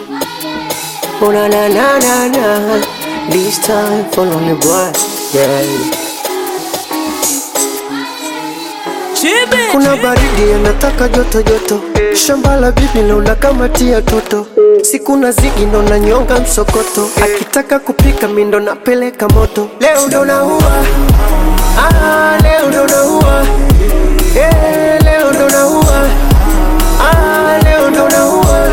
Oh na na na na na. This time for only boy. Yeah. Kuna baridi anataka joto joto, shamba la bibi naona kama tia toto, siku na zigi ndo na nyonga msokoto, akitaka kupika mi ndo napeleka moto. Leo ndo naua, ah, leo ndo naua, eh, leo ndo naua, ah, leo ndo naua.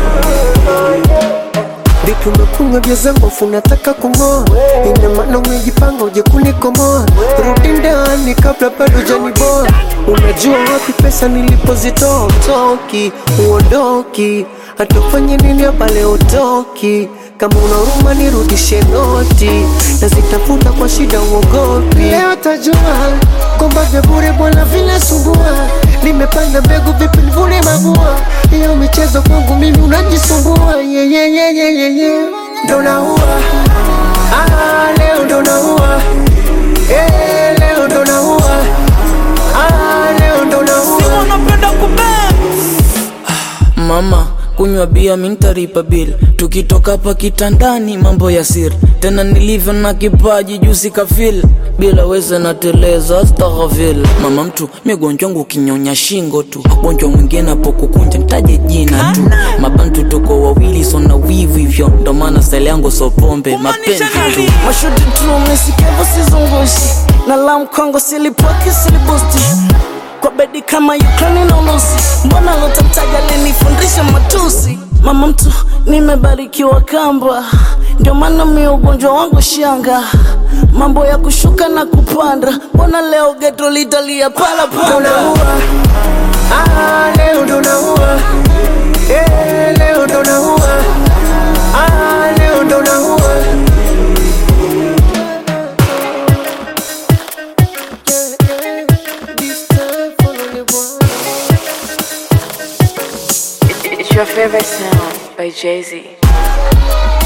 Vipi umekunywa vya zangu afu unataka kung'oa? Ina maana umejipanga uje kunikomoa? Rudi ndani kabla bado janiboa. Unajua wapi pesa nilipozitoa? Utoki, uondoki, hata ufanye nini hapa leo utoki. Kama una huruma nirudishe noti, nazitafuta kwa shida, uogopi. Leo tajua kwamba vya bure bwana vinasumbua. Nimepanda mbegu vipi nivune mabua? Hiyo michezo kwangu mimi unajisumbua. Yeah, yeah, yeah, yeah, yeah, yeah. Ndo naua ah, leo ndo naua eh, leo ndo naua ah, leo ndo naua wanapenda kubea mama kunywa bia mintaripa bil tukitoka hapa kitandani mambo ya siri tena nilivyo na kipaji jusi kafil bila weza nateleza astaghfir mama mtu migonjwa wangu kinyonya shingo tu gonjwa mwingine apokukunja ntaje jina tu mabantu tuko wawili sona wivu hivyo ndo maana style yangu so pombe mapenzi tu mashuti tu mesikiavo sizungushi na la mkongo silipoki silibusti kwa bedi kama Ukraine na Urusi, mbona lotamtaja linifundisha matusi? Mama mtu nimebarikiwa kamba, ndio maana mi ugonjwa wangu shanga, mambo ya kushuka na kupanda, mbona leo geto litalia pala ndo pala naua ah, leo ndo naua eh, leo ndo naua ah, leo ndo naua This time for only one. It's your favorite sound by Jay Z.